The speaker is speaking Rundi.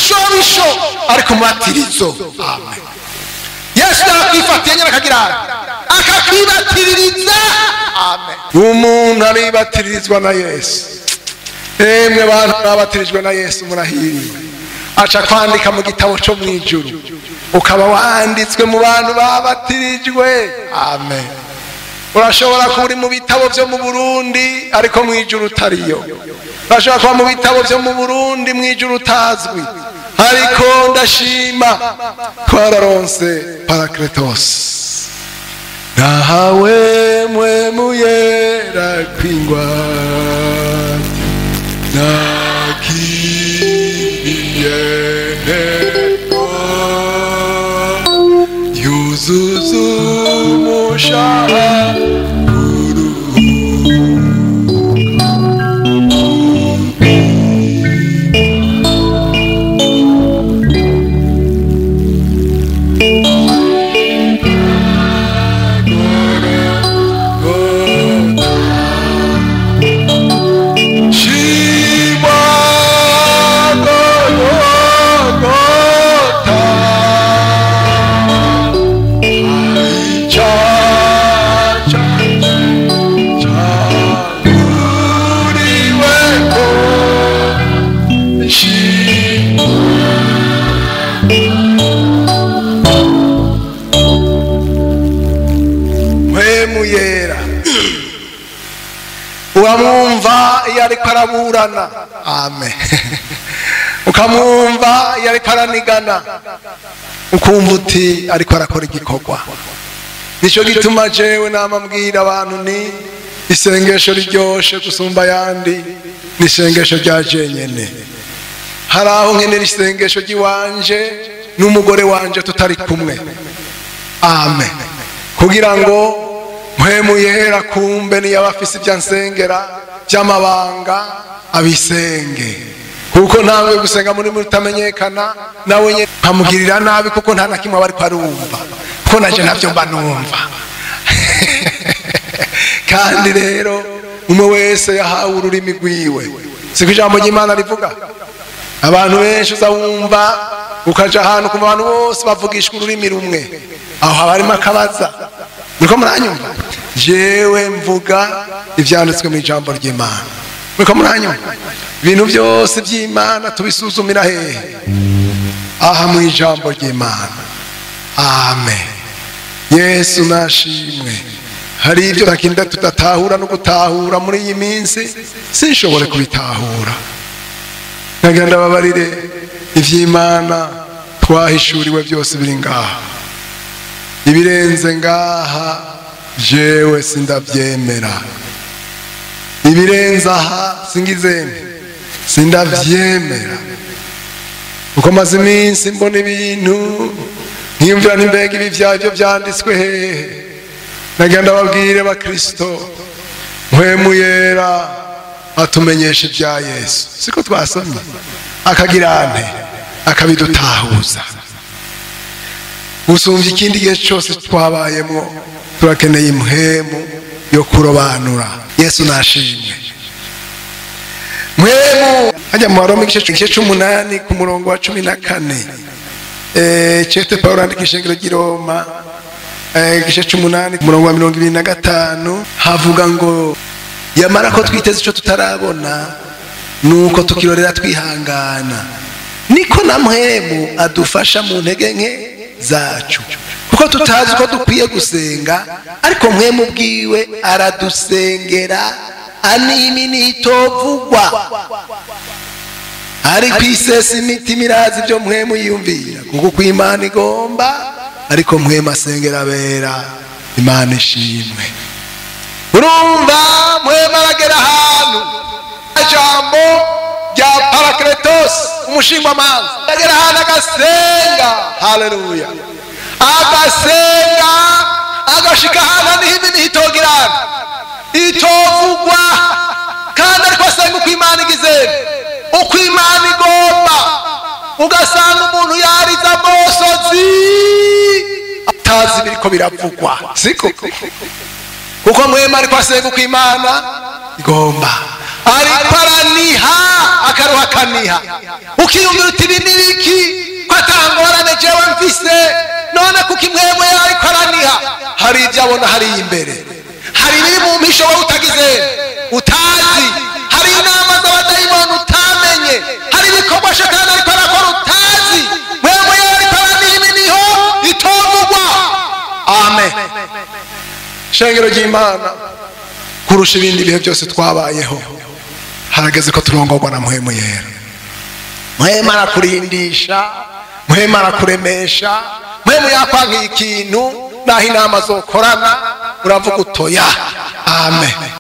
ibishobisho ariko umubatirizo amen yesu yakwifatiye nyine akagira akakwibatiririza amen umuntu aribatirizwa na yesu emwe bantu babatirijwe na yesu murahiriwe aca kwandika mu gitabo cyo mu ijuru ukaba wanditswe mu bantu babatirijwe amen urashobora kuba uri mu bitabo byo mu burundi ariko mu ijuru utariyo urashobora kuba mu bitabo byo mu burundi mu ijuru utazwi ariko ndashima twararonse parakiretosi nahawe mwe muyera kwingwa nakiriye ntego yuzuza umushahara mpemu yera uramwumva iyo ariko araburana amen ukamwumva iyo ariko aranigana ukumva uti ariko arakora igikorwa nicyo gituma jewe namabwira abantu ni isengesho riryoshe gusumba ayandi ni isengesho rya jenyene hari aho nkenera isengesho ry'iwanje n'umugore wanje tutari kumwe amen kugira ngo mpemu yera kumbe niyo aba afise ibyo ansengera by'amabanga abisenge kuko ntawe gusenga muri mutamenyekana nawe nyine nkamugirira nabi kuko nta na kimwe aba ariko arumva kuko naje ntabyo mba numva kandi rero umwe wese yahawe ururimi rwiwe siko ijambo ry'imana rivuga abantu benshi uza wumva ukaja ahantu kumva abantu bose bavugishwa ururimi rumwe aho haba harimo akabaza niko muranyumva jewe mvuga ibyanditswe mu ijambo ry'imana niko muranyumva ibintu byose by'imana tubisuzumira hehe aha mu ijambo ry'imana amen yesu nashimwe hari ibyo takinda tudatahura no gutahura muri iyi minsi sinshobore kubitahura nkagira ndababarire iby'imana twahishuriwe byose biri ngaha ibirenze ngaha jewe sindabyemera ibirenze aha singizeme sindabyemera uko maze iminsi mbona ibintu nkiyumvira n'imbega ibi byabyo byanditswe hehe nagira ndababwire bakristo mpwemu yera atumenyesha ibya yesu siko twasomye akagira ante akabidutahuza gusumbya ikindi gihe cyose twabayemo turakeneye impwemu yo kurobanura yesu nashimwe mwemu hajya mu baroma igice cy'umunani ku murongo wa cumi na kane cete paul andika ishengero ry'i roma igice cy'umunani ku murongo wa mirongo ibiri na gatanu havuga ngo yamara ko twiteze icyo tutarabona ni uko tukirorera twihangana niko na mwemu adufasha mu ntege nke zacu kuko tutazi ko dukwiye gusenga ariko mwemu bwiwe aradusengera animi nitovugwa ariko isesa imitima irazi ibyo mwemu yiyumvira kuko uko imana igomba ariko mwemu asengera abera imana ishimwe urumva mwemu aragera ahantu ijambo rya parakiretosi umushingwamanza aragera ahantu agasenga haleluya agasenga agashika ahantu niho imihi itogirana itovugwa kandi ariko asenga uko imana igize uko imana igomba ugasanga umuntu yariza amosozi atazi biriko biravugwa siko kuko mwema ariko asenga uko imana igomba ariko araniha akaruha akaniha ukiyumvira uti ibi ni biki ko atangorane jewe mfise none kuko imwemwe yawe ariko araniha hari ibyo abona hariya imbere hari ibiri mu mpisho wowe utagize utazi hari inama z'abadayimoni utamenye hari ibikorwa shetani ariko arakora utazi mwemwe yawe ariko araniha iminiho itomugwa amen shengero ry'imana kurusha ibindi bihe byose twabayeho harageze ko turongorwa na muhemu yera muhemu arakurindisha muhemu arakuremesha muhemu yakwankiye ikintu naho inama zokorana uravuga utoya amen